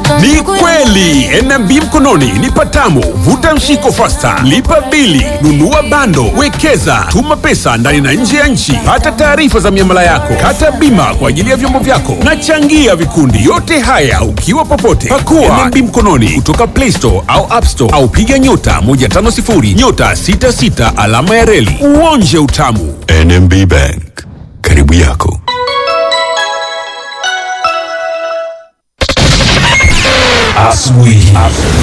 Ni kweli NMB mkononi ni patamu. Vuta mshiko fasta, lipa bili, nunua bando, wekeza, tuma pesa ndani na nje ya nchi, pata taarifa za miamala yako, kata bima kwa ajili ya vyombo vyako na changia vikundi. Yote haya ukiwa popote. Pakua NMB mkononi kutoka Play Store au App Store au piga nyota 150 nyota 66 alama ya reli uonje utamu. NMB Bank, karibu yako. Asubuhi.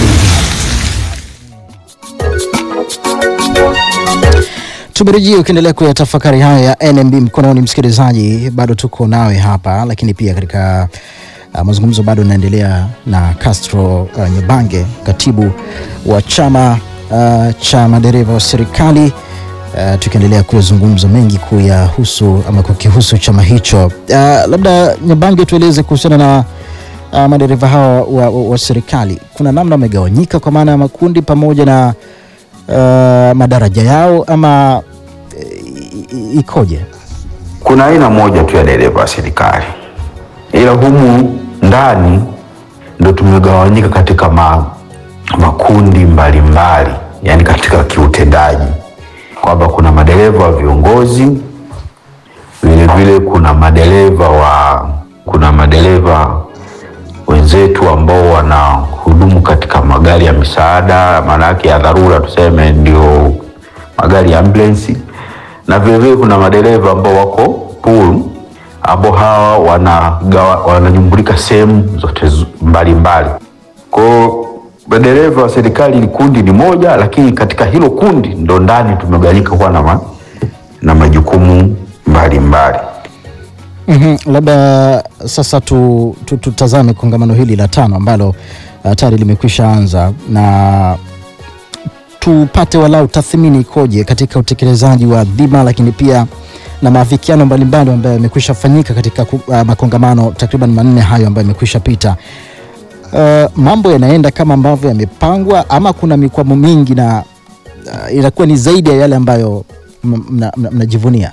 Tumerejea ukiendelea kuyatafakari haya ya NMB mkononi, msikilizaji, bado tuko nawe hapa, lakini pia katika uh, mazungumzo bado naendelea na Castro uh, Nyabange, katibu wa chama uh, cha madereva wa serikali uh, tukiendelea kuyazungumza mengi kuyahusu ama kukihusu chama hicho. Uh, labda Nyabange, tueleze kuhusiana na uh, madereva hawa wa, wa, wa serikali, kuna namna wamegawanyika kwa maana ya makundi pamoja na uh, madaraja yao ama i- i- ikoje? Kuna aina moja tu ya dereva wa serikali, ila humu ndani ndo tumegawanyika katika ma, makundi mbalimbali mbali, yani katika kiutendaji, kwamba kuna madereva wa viongozi, vile vile kuna madereva wa kuna madereva wenzetu ambao wanahudumu katika magari ya misaada, maana yake ya dharura, tuseme ndio magari ya ambulance, na vile vile kuna madereva ambao wako pool, ambao hawa wanagawa- wananyumbulika sehemu zote zu- mbalimbali. Kwa hiyo madereva wa serikali ni kundi ni moja, lakini katika hilo kundi ndo ndani tumegawanyika kuwa na, ma, na majukumu mbalimbali. mm Labda sasa tu, tu, tutazame kongamano hili la tano ambalo uh, tayari limekwisha anza na tupate walau tathmini ikoje katika utekelezaji wa dhima, lakini pia na maafikiano mbalimbali ambayo yamekwisha fanyika katika ku- uh, makongamano takriban manne hayo ambayo yamekwisha pita. Uh, mambo yanaenda kama ambavyo yamepangwa ama kuna mikwamo mingi na uh, inakuwa ni zaidi ya yale ambayo m- mna- mna- mnajivunia?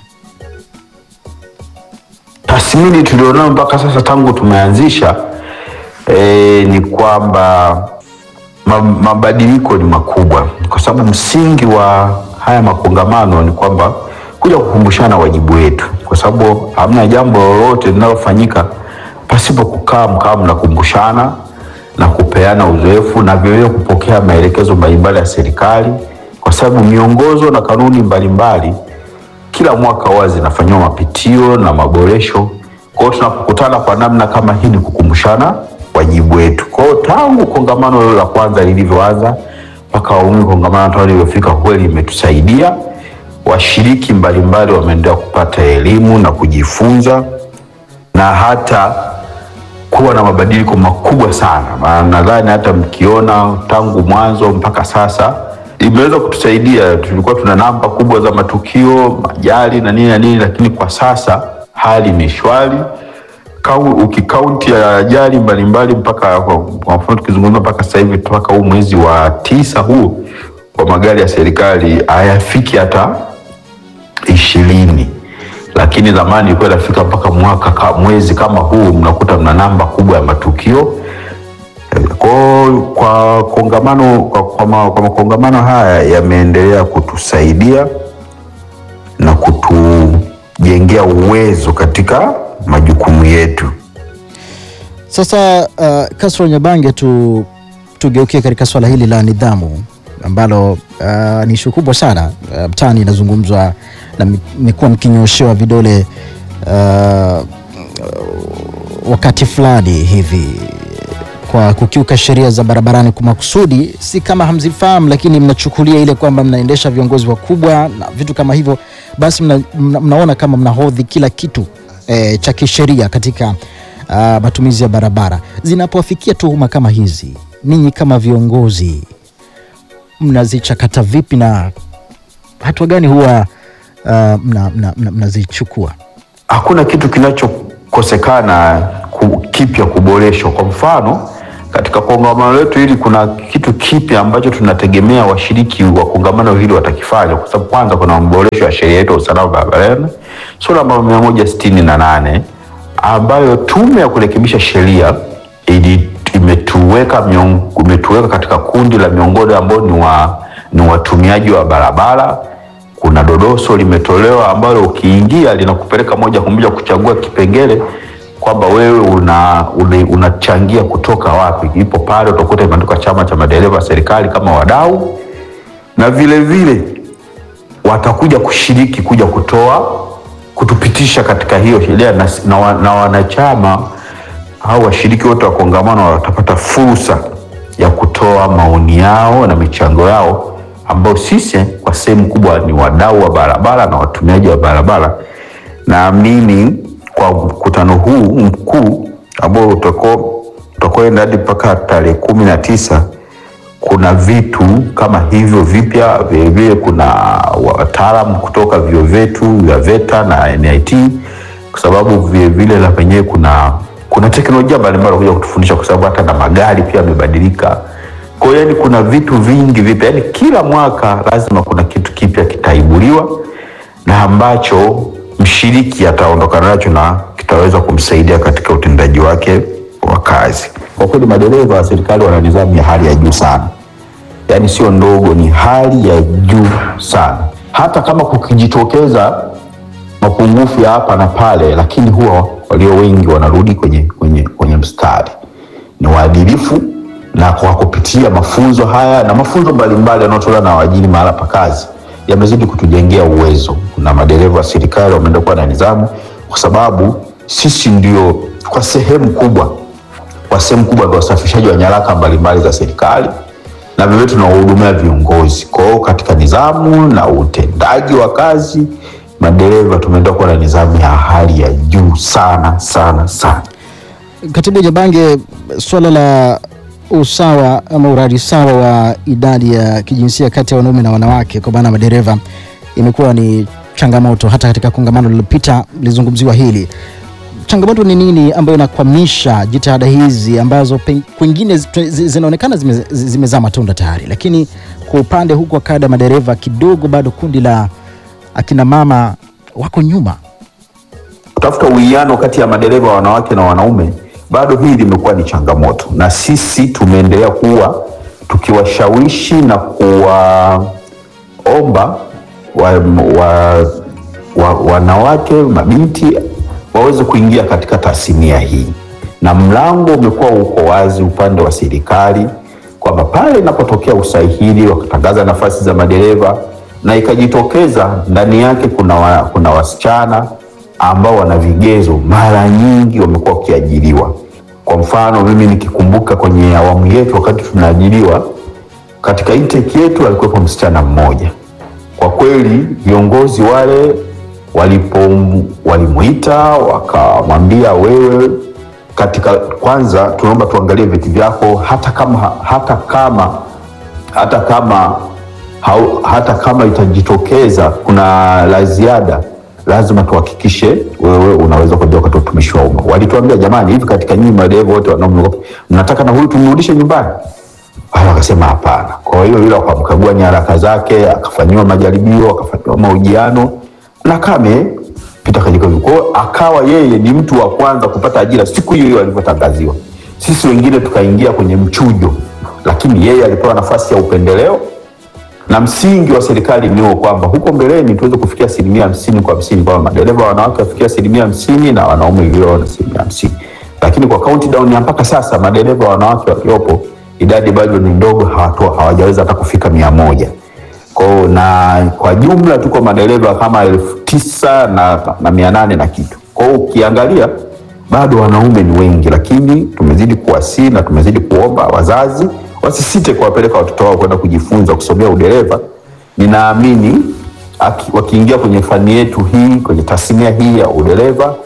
tathmini tulionayo mpaka sasa tangu tumeanzisha e, ni kwamba ma, mabadiliko ni makubwa, kwa sababu msingi wa haya makongamano ni kwamba kuja kukumbushana wajibu wetu, kwa sababu hamna jambo lolote linalofanyika pasipo kukaa mkaa mnakumbushana na kupeana uzoefu na vilevile kupokea maelekezo mbalimbali ya serikali, kwa sababu miongozo na kanuni mbalimbali kila mwaka huwa zinafanyiwa mapitio na maboresho. Kwa hiyo tunapokutana kwa namna kama hii ni kukumbushana wajibu wetu. Kwa hiyo tangu kongamano hilo la kwanza lilivyoanza mpaka awamu kongamano tano lilivyofika, kweli imetusaidia. Washiriki mbalimbali wameendelea kupata elimu na kujifunza na hata kuwa na mabadiliko makubwa sana. Maana nadhani hata mkiona tangu mwanzo mpaka sasa imeweza kutusaidia. Tulikuwa tuna namba kubwa za matukio, ajali na nini na nini, lakini kwa sasa hali ni shwari. Kau- Ukikaunti ya ajali mbalimbali mpaka kwa kwa mfano tukizungumza mpaka sasa hivi mpaka huu mwezi wa tisa huu kwa magari ya serikali hayafiki hata ishirini lakini zamani ilikuwa inafika mpaka mwaka ka, mwezi kama huu mnakuta mna namba kubwa ya matukio kwa, kwa kongamano kwa, kwa, ma, kwa makongamano haya yameendelea kutusaidia na kutujengea uwezo katika majukumu yetu. Sasa uh, Castro Nyabange, tu tugeukie katika swala hili la nidhamu ambalo uh, ni ishu kubwa sana uh, mtaani inazungumzwa na mi- mmekuwa mkinyoshewa vidole uh, wakati fulani hivi kwa kukiuka sheria za barabarani kwa makusudi, si kama hamzifahamu, lakini mnachukulia ile kwamba mnaendesha viongozi wakubwa na vitu kama hivyo, basi mna, mna, mnaona kama mnahodhi kila kitu e, cha kisheria katika uh, matumizi ya barabara. Zinapowafikia tuhuma kama hizi, ninyi kama viongozi mnazichakata vipi na hatua gani huwa uh, mnazichukua mna, mna, mnazichukua? hakuna kitu kinachokosekana ku, kipya kuboreshwa. Kwa mfano katika kongamano letu hili kuna kitu kipya ambacho tunategemea washiriki wa kongamano hili watakifanya, kwa sababu kwanza kuna maboresho ya sheria yetu ya usalama barabarani sura namba mia moja sitini na nane ambayo tume ya kurekebisha sheria ili imetuweka umetuweka miong, umetuweka katika kundi la miongoni ambao ni, wa, ni watumiaji wa barabara. Kuna dodoso limetolewa ambalo ukiingia linakupeleka moja kwa moja kuchagua kipengele kwamba wewe una, una, unachangia kutoka wapi. Ipo pale utakuta imeandikwa chama cha madereva serikali kama wadau, na vile vile watakuja kushiriki kuja kutoa kutupitisha katika hiyo sheria na, na, wa- na wanachama au washiriki wote wa kongamano watapata fursa ya kutoa maoni yao na michango yao ambao sisi kwa sehemu kubwa ni wadau wa barabara na watumiaji wa barabara. Naamini kwa mkutano huu mkuu ambao utako utakwenda hadi mpaka tarehe kumi na tisa kuna vitu kama hivyo vipya. Vilevile kuna wataalamu kutoka vyuo vyetu vya VETA na NIT, kwa sababu vilevile na penyewe kuna kuna teknolojia mbalimbali kuja kutufundisha, kwa sababu hata na magari pia yamebadilika. Kwa hiyo yani kuna vitu vingi vipya, yani kila mwaka lazima kuna kitu kipya kitaibuliwa na ambacho mshiriki ataondokana nacho na kitaweza kumsaidia katika utendaji wake wa kazi. Kwa kweli madereva wa serikali wana nidhamu ya hali ya juu sana, yaani sio ndogo, ni hali ya juu sana. Hata kama kukijitokeza mapungufu ya hapa na pale, lakini huwa walio wengi wanarudi kwenye, kwenye, kwenye mstari, ni waadilifu na kwa kupitia mafunzo haya na mafunzo mbalimbali yanayotolewa na waajiri mahala pa kazi yamezidi kutujengea uwezo, na madereva wa serikali wameenda kuwa na nidhamu, kwa sababu sisi ndio kwa sehemu kubwa kwa sehemu kubwa ndio wasafirishaji wa nyaraka mbalimbali za serikali na vivyo tunawahudumia viongozi. Kwa hiyo katika nidhamu na utendaji wa kazi, madereva tumeenda kuwa na nidhamu ya hali ya juu sana sana sana. Katibu Nyabange, swala la usawa ama urari sawa wa idadi ya kijinsia kati ya wanaume na wanawake kwa maana madereva imekuwa ni changamoto. Hata katika kongamano lililopita lilizungumziwa hili. Changamoto ni nini ambayo inakwamisha jitihada hizi ambazo pen- kwingine zi- zi- zinaonekana zime- zi- zimezaa matunda tayari, lakini kwa upande huku wa kada madereva kidogo bado kundi la akina mama wako nyuma. kutafuta uwiano kati ya madereva wanawake na wanaume, bado hii limekuwa ni changamoto, na sisi tumeendelea kuwa tukiwashawishi na kuwaomba wa, wa, wa, wanawake mabinti waweze kuingia katika tasnia hii, na mlango umekuwa uko wazi upande wa serikali kwamba pale inapotokea usahili wakatangaza nafasi za madereva na ikajitokeza ndani yake kuna, wa, kuna wasichana ambao wana vigezo, mara nyingi wamekuwa wakiajiriwa. Kwa mfano mimi nikikumbuka kwenye awamu yetu, wakati tunaajiriwa katika intake yetu alikuwepo msichana mmoja. Kwa kweli viongozi wale walipo walimuita wakamwambia, wewe katika kwanza, tunaomba tuangalie vyeti vyako, hata kama hata kama hata kama hau, hata kama itajitokeza kuna la ziada, lazima tuhakikishe wewe unaweza kuja katika utumishi wa umma. Walituambia jamani, hivi katika nyinyi madereva wote wanaume mnataka na huyu tumrudishe nyumbani? Wale wakasema hapana. Kwa hiyo yule akamkagua nyaraka zake, akafanyiwa majaribio, akafanyiwa mahojiano na kame pita katika kwa hiyo akawa yeye ni mtu wa kwanza kupata ajira siku hiyo hiyo alivyotangaziwa. Sisi wengine tukaingia kwenye mchujo, lakini yeye alipewa nafasi ya upendeleo na msingi wa serikali ni kwamba huko mbeleni tuweze kufikia asilimia hamsini kwa hamsini kwamba madereva wanawake wafikia asilimia hamsini na wanaume vilio na asilimia hamsini lakini kwa countdown ya mpaka sasa madereva wanawake waliopo idadi bado ni ndogo, hawatoa hawajaweza hata kufika mia moja kwao, na kwa jumla tuko madereva kama elfu tisa na, na mia nane na kitu. Kwa hiyo ukiangalia bado wanaume ni wengi, lakini tumezidi kuwasii na tumezidi kuomba wazazi wasisite kuwapeleka watoto wao kwenda kujifunza kusomea udereva. Ninaamini aki- wakiingia kwenye fani yetu hii, kwenye tasnia hii ya udereva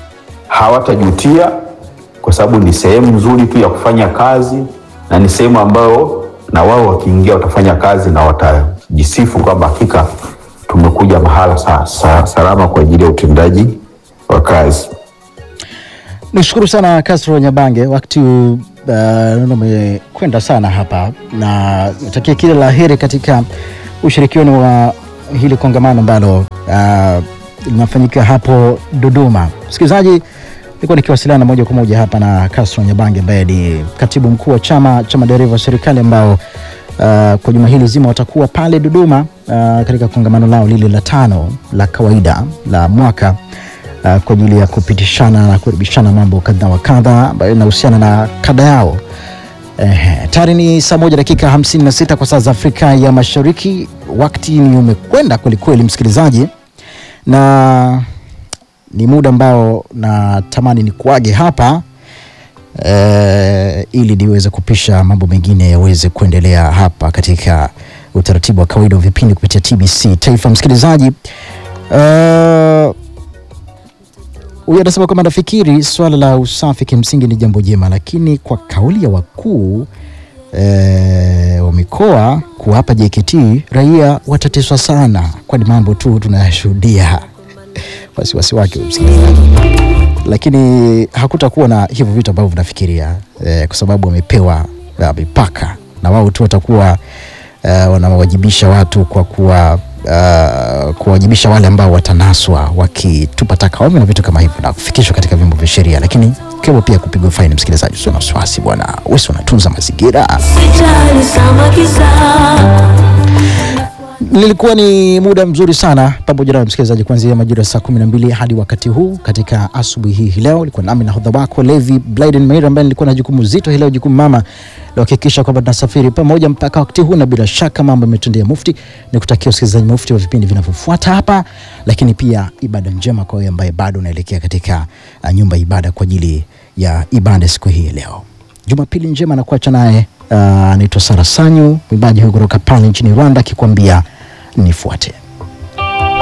hawatajutia, kwa sababu ni sehemu nzuri tu ya kufanya kazi na ni sehemu ambayo na wao wakiingia watafanya kazi na watajisifu kwamba hakika tumekuja mahala sa, sa, salama kwa ajili ya utendaji wa kazi. Nishukuru sana Castro Nyabange, wakati uh, naona umekwenda sana hapa, na natakia kila la heri katika ushirikiano wa hili kongamano ambalo uh, linafanyika hapo Dodoma. Msikilizaji, nilikuwa nikiwasiliana moja kwa moja hapa na Castro Nyabange ambaye ni katibu mkuu wa chama cha madereva wa serikali ambao uh, kwa juma hili zima watakuwa pale Dodoma uh, katika kongamano lao lile la tano la kawaida la mwaka uh, kwa ajili ya kupitishana na kurekebishana mambo kadha wa kadha ambayo inahusiana na kada yao. Eh, tayari ni saa moja dakika 56 kwa saa za Afrika ya Mashariki. Wakati ni umekwenda kwelikweli, msikilizaji, na ni muda ambao natamani ni kuage hapa eh, ili niweze kupisha mambo mengine yaweze kuendelea hapa katika utaratibu wa kawaida wa vipindi kupitia TBC Taifa. Msikilizaji, uh, huyu anasema kwamba nafikiri swala la usafi kimsingi ni jambo jema, lakini kwa kauli ya wakuu e, wa mikoa kuwapa JKT raia watateswa sana, kwani mambo tu tunayashuhudia. Wasiwasi wake huyu msikilizaji, lakini hakutakuwa na hivyo vitu ambavyo vinafikiria e, kwa sababu wamepewa ah, mipaka na wao tu watakuwa uh, wanawajibisha watu kwa kuwa uh, kuwajibisha wale ambao watanaswa wakitupa taka ovyo na vitu kama hivyo na kufikishwa katika vyombo vya sheria, lakini kiwemo pia kupigwa faini. Msikilizaji, usio na wasiwasi bwana, wewe si unatunza mazingira. Sijali samaki zako Nilikuwa ni muda mzuri sana pamoja nawe msikilizaji, kuanzia majira ya saa kumi na mbili hadi wakati huu katika asubuhi hii hii leo. Ilikuwa nami nahodha wako Levi Blyden Meir ambaye nilikuwa na jukumu zito hii leo, jukumu mama la kuhakikisha kwamba tunasafiri pamoja mpaka wakati huu, na bila shaka mambo yametendea mufti. Ni kutakia usikilizaji mufti wa vipindi vinavyofuata hapa, lakini pia ibada njema kwa wewe ambaye bado unaelekea katika uh, nyumba ya ibada kwa ajili ya ibada siku hii ya leo. Jumapili njema na kuacha naye uh, anaitwa Sara Sanyu, mwimbaji huyu kutoka pale nchini Rwanda akikwambia nifuate.